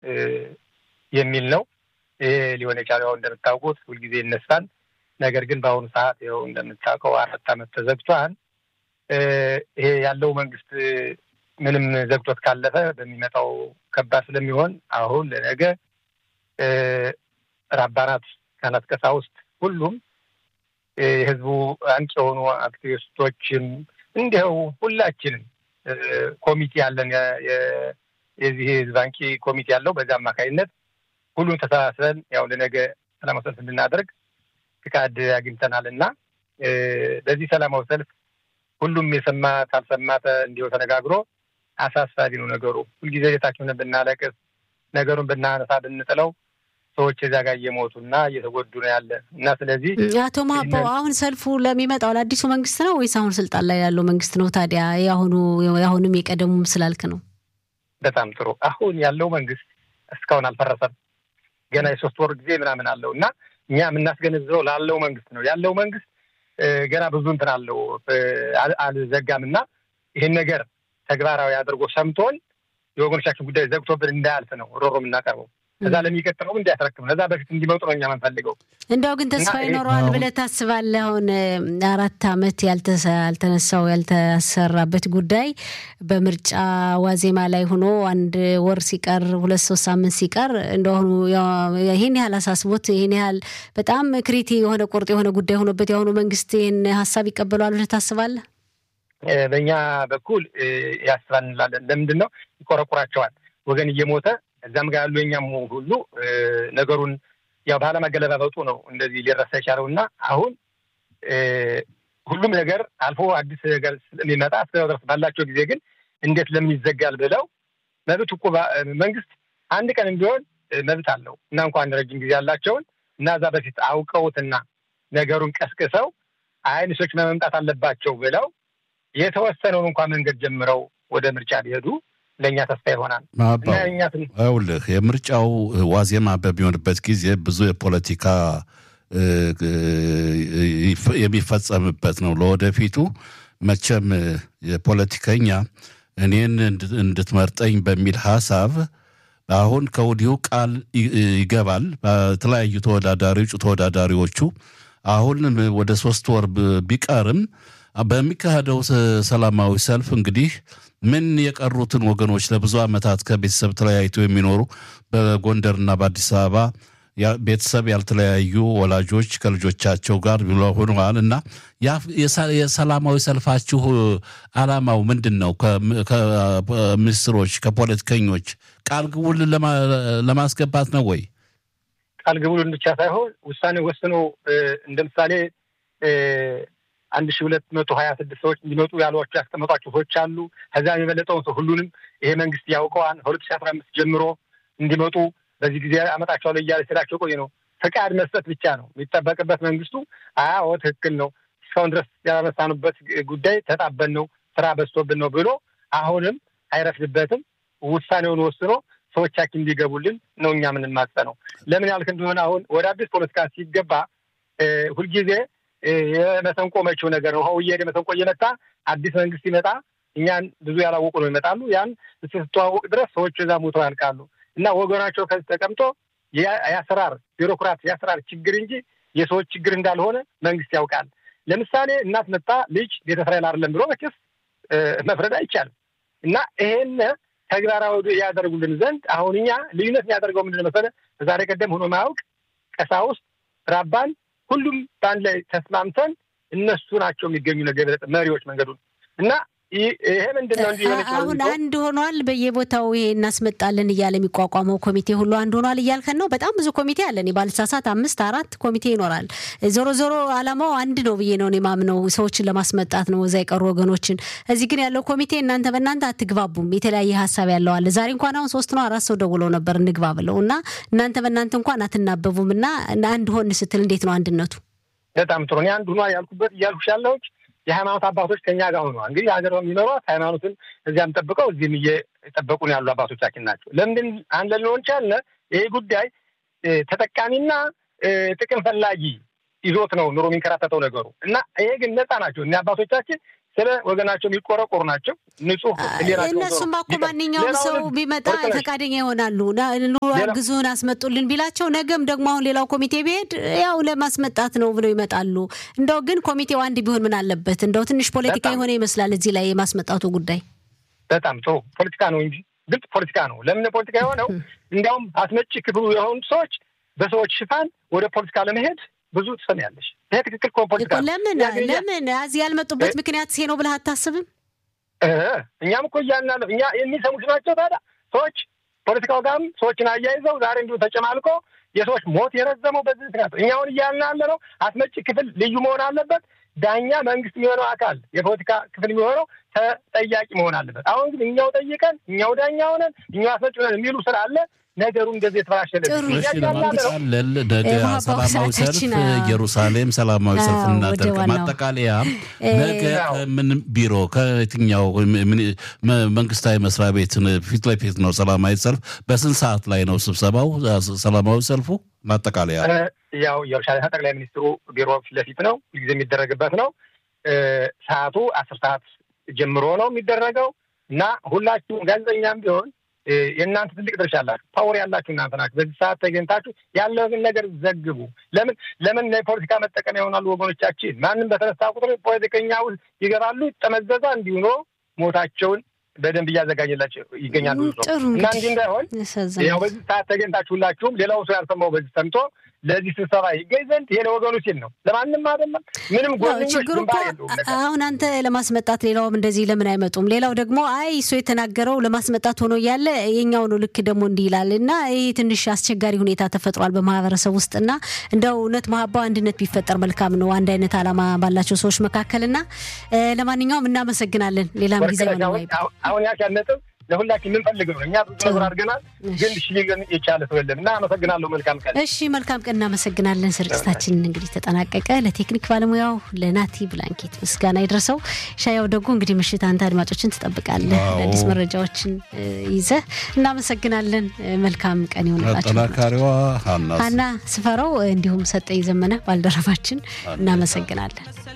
የሚል ነው። ይሄ ሊሆን የቻለው እንደምታውቁት ሁልጊዜ ይነሳል። ነገር ግን በአሁኑ ሰዓት ይኸው እንደምታውቀው አራት ዓመት ተዘግቷል። ይሄ ያለው መንግስት ምንም ዘግቶት ካለፈ በሚመጣው ከባድ ስለሚሆን አሁን ለነገ ራባናት፣ ካህናት፣ ቀሳውስት ሁሉም የህዝቡ አንቂ የሆኑ አክቲቪስቶችም እንዲያው ሁላችንም ኮሚቴ ያለን የዚህ ህዝብ አንቂ ኮሚቴ ያለው በዚህ አማካኝነት ሁሉም ተሰባስበን ያው ለነገ ሰላማዊ ሰልፍ እንድናደርግ ፍቃድ አግኝተናል እና በዚህ ሰላማዊ ሰልፍ ሁሉም የሰማ ካልሰማ እንዲሁ ተነጋግሮ አሳሳቢ ነው ነገሩ። ሁልጊዜ ቤታችንን ብናለቅስ ነገሩን ብናነሳ ብንጥለው ሰዎች እዚያ ጋር እየሞቱ እና እየተጎዱ ነው ያለ እና ስለዚህ አቶ ማቦ አሁን ሰልፉ ለሚመጣው ለአዲሱ መንግስት ነው ወይስ አሁን ስልጣን ላይ ያለው መንግስት ነው? ታዲያ የአሁኑ የአሁኑም የቀደሙም ስላልክ ነው። በጣም ጥሩ። አሁን ያለው መንግስት እስካሁን አልፈረሰም። ገና የሶስት ወር ጊዜ ምናምን አለው እና እኛ የምናስገነዝበው ላለው መንግስት ነው። ያለው መንግስት ገና ብዙ እንትን አለው አልዘጋም እና ይህን ነገር ተግባራዊ አድርጎ ሰምቶን የወገኖቻችን ጉዳይ ዘግቶብን እንዳያልፍ ነው ሮሮ የምናቀርበው። ከዛ ለሚቀጥለው እንዲያስረክብ ነው። ከዛ በፊት እንዲመጡ ነው እኛ የምንፈልገው። እንዲያው ግን ተስፋ ይኖረዋል ብለህ ታስባለህ? አሁን አራት አመት ያልተነሳው ያልተሰራበት ጉዳይ በምርጫ ዋዜማ ላይ ሆኖ አንድ ወር ሲቀር ሁለት ሶስት ሳምንት ሲቀር እንደሆኑ ይህን ያህል አሳስቦት ይህን ያህል በጣም ክሪቲ የሆነ ቁርጥ የሆነ ጉዳይ ሆኖበት የአሁኑ መንግስት ይህን ሀሳብ ይቀበለዋል ብለህ ታስባለህ? በእኛ በኩል ያስባል እንላለን። ለምንድን ነው ይቆረቁራቸዋል ወገን እየሞተ እዛም ጋር ያሉ የኛም ሁሉ ነገሩን ያው ባለመገለባበጡ ነው እንደዚህ ሊረሳ የቻለው እና አሁን ሁሉም ነገር አልፎ አዲስ ነገር ስለሚመጣ እስከ ድረስ ባላቸው ጊዜ ግን እንዴት ለምን ይዘጋል ብለው መብት እኮ መንግስት አንድ ቀንም ቢሆን መብት አለው እና እንኳን ረጅም ጊዜ ያላቸውን እና እዛ በፊት አውቀውትና ነገሩን ቀስቅሰው አይን ሰዎች መምጣት አለባቸው ብለው የተወሰነውን እንኳን መንገድ ጀምረው ወደ ምርጫ ቢሄዱ ለእኛ ተስፋ ይሆናል። ይኸውልህ የምርጫው ዋዜማ በሚሆንበት ጊዜ ብዙ የፖለቲካ የሚፈጸምበት ነው። ለወደፊቱ መቼም የፖለቲከኛ እኔን እንድትመርጠኝ በሚል ሀሳብ አሁን ከወዲሁ ቃል ይገባል። በተለያዩ ተወዳዳሪ እጩ ተወዳዳሪዎቹ አሁን ወደ ሶስት ወር ቢቀርም በሚካሄደው ሰላማዊ ሰልፍ እንግዲህ ምን የቀሩትን ወገኖች ለብዙ ዓመታት ከቤተሰብ ተለያይተው የሚኖሩ በጎንደርና በአዲስ አበባ ቤተሰብ ያልተለያዩ ወላጆች ከልጆቻቸው ጋር ሆነዋል እና የሰላማዊ ሰልፋችሁ ዓላማው ምንድን ነው? ከሚኒስትሮች ከፖለቲከኞች ቃል ግቡልን ለማስገባት ነው ወይ? ቃል ግቡልን ብቻ ሳይሆን ውሳኔ ወስኖ እንደ ምሳሌ አንድ ሺህ ሁለት መቶ ሀያ ስድስት ሰዎች እንዲመጡ ያሏቸው ያስቀመጧቸው ሰዎች አሉ። ከዚያም የበለጠውን ሰው ሁሉንም ይሄ መንግስት ያውቀዋል። ከሁለት ሺህ አስራ አምስት ጀምሮ እንዲመጡ በዚህ ጊዜ አመጣቸዋለሁ እያለ ሲላቸው ቆይ ነው ፈቃድ መስጠት ብቻ ነው የሚጠበቅበት። መንግስቱ አዎ ትክክል ነው እስካሁን ድረስ ያላነሳኑበት ጉዳይ ተጣበን ነው ስራ በዝቶብን ነው ብሎ አሁንም አይረፍድበትም። ውሳኔውን ወስኖ ሰዎቻችን እንዲገቡልን ነው እኛ የምንማጸነው። ለምን ያልክ እንደሆነ አሁን ወደ አዲስ ፖለቲካ ሲገባ ሁልጊዜ የመሰንቆ መቼው ነገር ነው። ውሃው እየሄደ መሰንቆ እየመታ አዲስ መንግስት ይመጣ እኛን ብዙ ያላወቁ ነው ይመጣሉ። ያን ስትተዋወቅ ድረስ ሰዎች እዛ ሞተው ያልቃሉ። እና ወገናቸው ከዚህ ተቀምጦ የአሰራር ቢሮክራት የአሰራር ችግር እንጂ የሰዎች ችግር እንዳልሆነ መንግስት ያውቃል። ለምሳሌ እናት መጣ ልጅ ቤተ እስራኤል አይደለም ብሎ መቼስ መፍረድ አይቻልም። እና ይሄን ተግባራዊ ያደርጉልን ዘንድ አሁን እኛ ልዩነት የሚያደርገው ምንድን መሰለህ? በዛሬ ቀደም ሆኖ ማያውቅ ቀሳውስት፣ ራባን ሁሉም በአንድ ላይ ተስማምተን እነሱ ናቸው የሚገኙ ነገር መሪዎች መንገዱን እና ይሄ ምንድን ነው? እንዲህ አሁን አንድ ሆኗል። በየቦታው ይሄ እናስመጣለን እያለ የሚቋቋመው ኮሚቴ ሁሉ አንድ ሆኗል እያልከን ነው። በጣም ብዙ ኮሚቴ አለን። ባልሳሳት አምስት አራት ኮሚቴ ይኖራል። ዞሮ ዞሮ አላማው አንድ ነው ብዬ ነው የማምነው፣ ሰዎችን ለማስመጣት ነው፣ እዛ የቀሩ ወገኖችን። እዚህ ግን ያለው ኮሚቴ እናንተ በእናንተ አትግባቡም፣ የተለያየ ሀሳብ ያለው አለ። ዛሬ እንኳን አሁን ሶስት ነው አራት ሰው ደውለው ነበር እንግባ ብለው እና እናንተ በእናንተ እንኳን አትናበቡም እና አንድ ሆን ስትል እንዴት ነው አንድነቱ? በጣም ጥሩ። እኔ አንድ ሆኗ ያልኩበት እያልኩሽ ያለሁት የሃይማኖት አባቶች ከኛ ጋር ሆነዋል። እንግዲህ ሀገር የሚኖሯት ሃይማኖትን እዚያም ጠብቀው እዚህም እየጠበቁን ያሉ አባቶቻችን ናቸው። ለምንድን አንድ ልንሆን ቻልን? ይህ ጉዳይ ተጠቃሚና ጥቅም ፈላጊ ይዞት ነው ኑሮ የሚንከራተተው ነገሩ እና ይሄ ግን ነፃ ናቸው እኒ አባቶቻችን ስለ ወገናቸው የሚቆረቆሩ ናቸው። ንጹህ እነሱማ እኮ ማንኛውም ሰው ቢመጣ ፈቃደኛ ይሆናሉ። አግዙን አስመጡልን ቢላቸው ነገም ደግሞ አሁን ሌላው ኮሚቴ ቢሄድ ያው ለማስመጣት ነው ብለው ይመጣሉ። እንደው ግን ኮሚቴው አንድ ቢሆን ምን አለበት? እንደው ትንሽ ፖለቲካ የሆነ ይመስላል እዚህ ላይ የማስመጣቱ ጉዳይ። በጣም ጥሩ ፖለቲካ ነው እንጂ ግልጽ ፖለቲካ ነው። ለምን ፖለቲካ የሆነው? እንዲያውም አስመጪ ክፍሉ የሆኑ ሰዎች በሰዎች ሽፋን ወደ ፖለቲካ ለመሄድ ብዙ ትሰሚያለሽ። ይሄ ትክክል እኮ ፖለቲካ ነው። ለምን ለምን እዚህ ያልመጡበት ምክንያት ይሄ ነው ብለህ አታስብም? እኛም እኮ እያልን እኛ የሚሰሙት ናቸው። ታዲያ ሰዎች ፖለቲካው ጋርም ሰዎችን አያይዘው ዛሬ እንዲሁ ተጨማልቆ የሰዎች ሞት የረዘመው በዚህ ምክንያት እኛ አሁን እያልን ያለ ነው። አስመጪ ክፍል ልዩ መሆን አለበት። ዳኛ መንግስት የሚሆነው አካል የፖለቲካ ክፍል የሚሆነው ተጠያቂ መሆን አለበት። አሁን ግን እኛው ጠይቀን እኛው ዳኛ ሆነን እኛው አስመጪ ሆነን የሚሉ ስላለ ነገሩ እንደዚህ የተበላሸ ለማጠቃለል ነገ ሰላማዊ ሰልፍ ኢየሩሳሌም ሰላማዊ ሰልፍ እናደርግ። ማጠቃለያ ነገ ምን ቢሮ ከየትኛው መንግስታዊ መስሪያ ቤት ፊት ለፊት ነው ሰላማዊ ሰልፍ? በስንት ሰዓት ላይ ነው ስብሰባው ሰላማዊ ሰልፉ? ማጠቃለያ ያው ኢየሩሳሌም ጠቅላይ ሚኒስትሩ ቢሮ ፊት ለፊት ነው ጊዜ የሚደረግበት ነው። ሰዓቱ አስር ሰዓት ጀምሮ ነው የሚደረገው እና ሁላችሁም ጋዜጠኛም ቢሆን የእናንተ ትልቅ ድርሻ አላችሁ። ፓወር ያላችሁ እናንተ ናችሁ። በዚህ ሰዓት ተገኝታችሁ ያለውን ነገር ዘግቡ። ለምን ለምን ለፖለቲካ መጠቀሚያ ይሆናሉ ወገኖቻችን። ማንም በተነሳ ቁጥር ፖለቲከኛ ውስጥ ይገባሉ፣ ይጠመዘዛ እንዲሁ ነው ሞታቸውን በደንብ እያዘጋጀላቸው ይገኛሉ እና እንዲህ እንዳይሆን ያው በዚህ ሰዓት ተገኝታችሁ ሁላችሁም ሌላው ሰው ያልሰማው በዚህ ሰምቶ ለዚህ ስብሰባ ይገኝ ዘንድ ይሄ ለወገኑ ሲል ነው፣ ለማንም አይደለም። ምንም ችግሩ እኮ አሁን አንተ ለማስመጣት ሌላውም እንደዚህ ለምን አይመጡም? ሌላው ደግሞ አይ እሱ የተናገረው ለማስመጣት ሆኖ እያለ የኛው ነው ልክ ደግሞ እንዲህ ይላል እና ይህ ትንሽ አስቸጋሪ ሁኔታ ተፈጥሯል በማህበረሰብ ውስጥ እና እንደው እውነት መሀባው አንድነት ቢፈጠር መልካም ነው አንድ አይነት ዓላማ ባላቸው ሰዎች መካከል እና ለማንኛውም እናመሰግናለን። ሌላም ጊዜ ሆነ አሁን ያልሽ ነጥብ ለሁላችን የምንፈልገው ነው። እኛ ብዙ ነገር አድርገናል፣ ግን እሺ ሊገን የቻለ ሰው የለም እና አመሰግናለሁ። መልካም ቀን። እሺ መልካም ቀን። እናመሰግናለን። ስርጭታችን እንግዲህ ተጠናቀቀ። ለቴክኒክ ባለሙያው ለናቲ ብላንኬት ምስጋና ይድረሰው። ሻያው ደጉ እንግዲህ ምሽት አንተ አድማጮችን ትጠብቃለህ አዲስ መረጃዎችን ይዘህ እናመሰግናለን። መልካም ቀን ይሆንላችሁ። አጠናካሪዋ ሀና ስፈራው እንዲሁም ሰጠኝ ዘመነ ባልደረባችን እናመሰግናለን።